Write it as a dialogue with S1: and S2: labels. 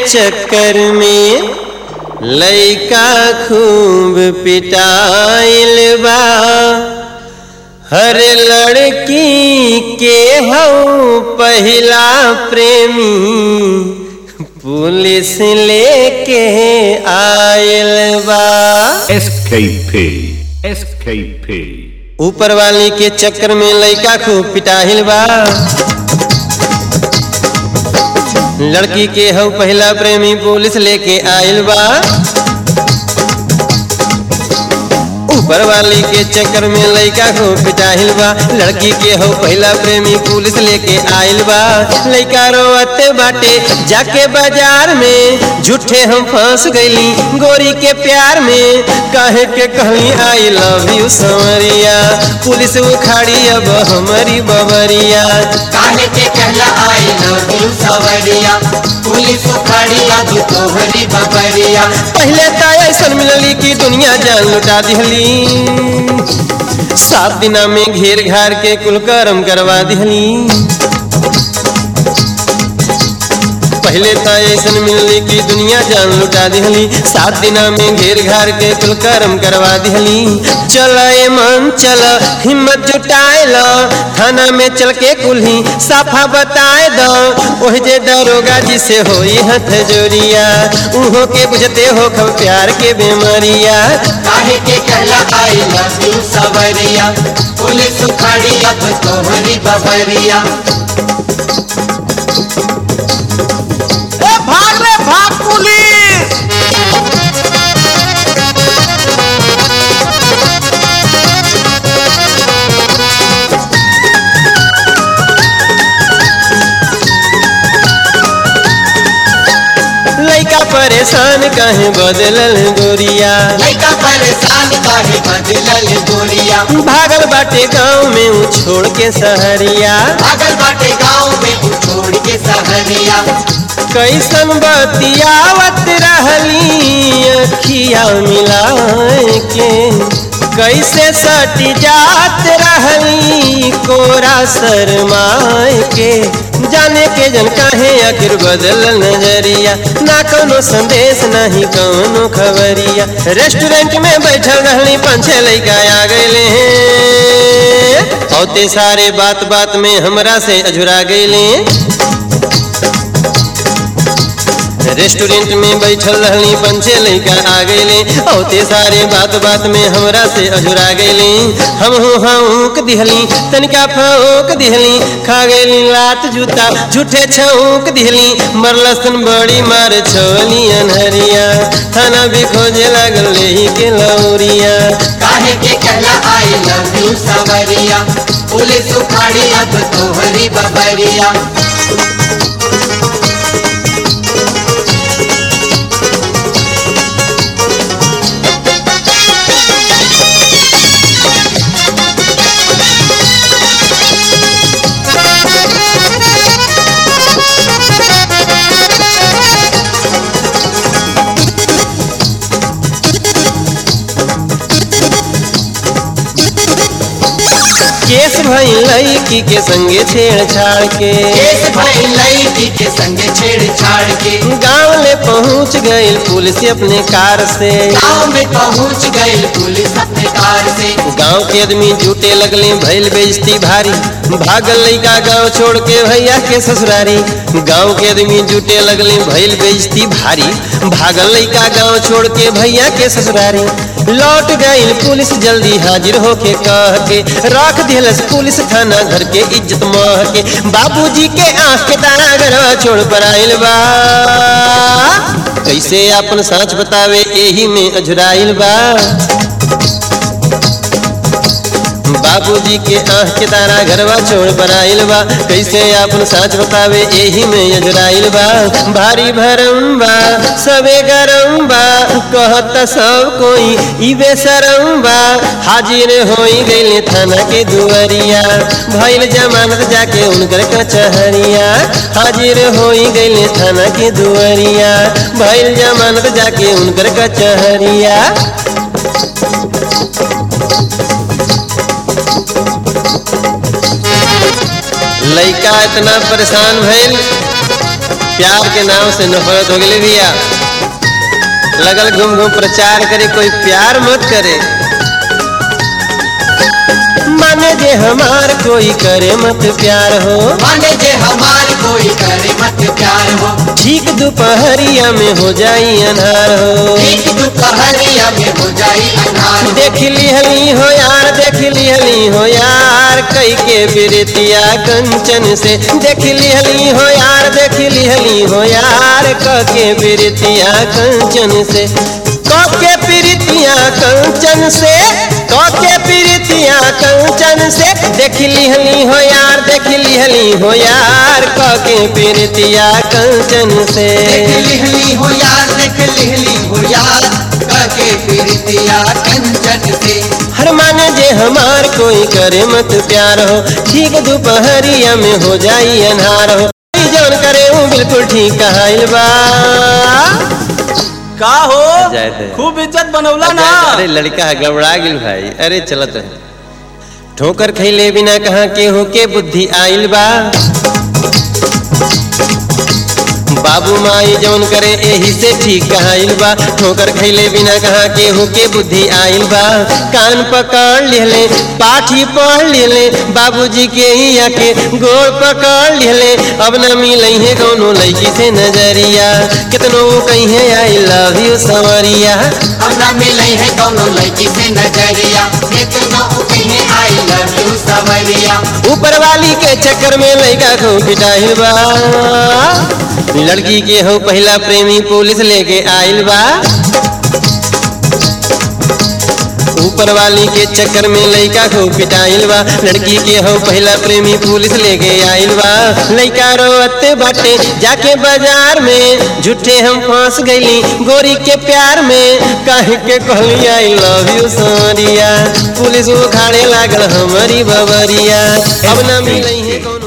S1: चक्कर में लइका खूब पिटाइल बा हर लड़की के हऊ पहिला प्रेमी पुलिस लेके आइल बा
S2: SKP. SKP.
S1: ऊपर वाली के चक्कर में लइका खूब पिटाहिल बा लड़की के हऊ पहला प्रेमी पुलिस लेके आइल बा ऊपर वाली के चक्कर में लइका खूब पिटाहिल बा लड़की के हो पहला प्रेमी पुलिस लेके आइल बा लइका रोवते बाटे जाके बाजार में झूठे हम फंस गईली गोरी के प्यार में काहे के कहली आई लव यू समरिया पुलिस उखाड़ी अब हमारी बबरिया
S3: काहे के कहला आई लव यू सवरिया पुलिस उखाड़ी अब तोहरी बबरिया
S1: पहले तो ऐसा मिलली कि दुनिया जान लुटा दिहली सात दिना में घेर घार के कुल करम करवा दिहली पहले तो ऐसा मिलली कि दुनिया जान लुटा दिहली सात दिना में घेर घार के कुल करम करवा दिहली चल ए मन चल हिम्मत जुटाए लो थाना में चल के कुल्ही साफा बताए दो ओह जे दरोगा जी से होई हथ जोरिया उहो के बुझते हो खब प्यार के बेमारिया
S3: काहे के कहला आई लव यू सवरिया पुलिस उखाड़ी अब तोहरी बबरिया
S4: भाग रे भाग पुलिस
S1: लइका परेशान कहे बदलल गोरिया
S3: लइका परेशान काहे बदलल गोरिया
S1: भागल बाटे गाँव में ऊ छोड़ के सहरिया
S3: भागल बाटे गाँव में उ छोड़ के सहरिया
S1: कैसन बतियावत रहली अखिया मिलाए के कैसे सटी जात रहली कोरा शरमाए के जाने के जन काहे आखिर बदल नजरिया ना कोनो संदेश नहीं कोनो खबरिया रेस्टोरेंट में बैठल रहली पाँच छह लइका आ गए हैं औते सारे बात बात में हमरा से अझुरा गए रेस्टोरेंट में बैठल रहली पंचे लइका आ गईले औते सारे बात बात में हमरा से अजुरा गईले हम हो हाँक दिहली तनिका फौक दिहली खा गईली लात जूता झूठे छौक दिहली मरलसन बड़ी मार छोली अनहरिया थाना भी खोजे लागल लेही के लौरिया
S3: काहे के कहला आई लव यू सवरिया पुलिस उखाड़ी अब तोहरी बबरिया
S1: केस भई लड़की के संगे छेड़छाड़ के
S3: केस भई लड़की के संगे छेड़छाड़ के
S1: गाँव ले पहुँच गई पुलिस अपने कार से
S3: गाँव में पहुँच गई पुलिस अपने कार से
S1: गांव के आदमी जुटे लगले भइल बेइज्जती भारी भागल लइका गांव छोड़ के भैया के ससुरारी गांव के आदमी जुटे लगले भइल बेइज्जती भारी भागल लइका गांव छोड़ के भैया के ससुरारी लौट गई पुलिस जल्दी हाजिर होके कह के रख दिलस पुलिस थाना घर के इज्जत मह के बाबूजी के आंख के तारा घरवा छोड़ पर आइल बा कैसे अपन साँच बतावे एही में अझुराइल बा बाबूजी के आँख के तारा घरवा छोड़ पर आइल बा कैसे अपन साच बतावे एही में यजराइल बा भारी भरम बा सबे गरम बा कहत सब कोई ई बेसरम बा हाजिर होई गइले थाना के दुआरिया भइल जमानत जाके उनकर कचहरिया हाजिर होई गइले थाना के दुआरिया भइल जमानत जाके उनकर कचहरिया लइका इतना परेशान भइल प्यार के नाम से नफरत हो गई भैया लगल घूम घूम प्रचार करे कोई प्यार मत करे माने जे हमार कोई करे मत प्यार हो
S3: माने जे हमार कोई करे मत प्यार हो
S1: ठीक दोपहरिया में हो जाई अनहार हो
S3: एक दोपहरिया में हो जाई अनार हो
S1: देख लिहली हो यार देख लिहली हो यार कई के बिरतिया कंचन से देख लिहली हो यार देख लिहली हो यार क के बिरतिया कंचन से क के प्रीतिया कंचन से क के प्रीतिया कंचन से देख लिहली हो यार देख लिहली हो यार क के प्रीतिया कंचन से
S3: देख लिहली हो यार देख लिहली हो यार काके प्रीतिया कंचन से
S1: हर माने जे हमार कोई करे मत प्यार हो ठीक दोपहरिया में हो जाई अनहार हो ई जौन करे हूँ बिल्कुल ठीक कहाइल बा
S4: का हो
S1: जाए थे।
S4: खूब इज्जत बनौला ना
S1: अरे लड़का गड़बड़ा गिल भाई अरे चलत है ठोकर खैले बिना कहाँ केहू के बुद्धि आइल बा बाबू माई जौन करे एही से ठीक कहाइल बा ठोकर खैले बिना कहाँ केहू के बुद्धि आइल बा कान पकड़ लिहले पाठी पढ़ लिहले बाबूजी के ही आके गोड़ पकड़ लिहले अब न मिलई है कौनो लड़की से नजरिया कितनो कहीं आई लव यू सवरिया
S3: हमरा मिले है दोनों लड़की से नजरिया इतना कहे आई लव यू सवरिया
S1: ऊपर वाली के चक्कर में लड़का को पिटाइल बा लड़की के हो पहला प्रेमी पुलिस लेके आइल बा ऊपर वाली के चक्कर में लड़का को पिटाइल बा लड़की के हो पहला प्रेमी पुलिस लेके आइल बा लड़का रोते बाटे जाके बाजार में झूठे हम फंस गईली गोरी के प्यार में काहे के कहली आई लव यू सोरिया पुलिस उखाड़े लागल हमारी बबरिया अब ना मिलई है कौन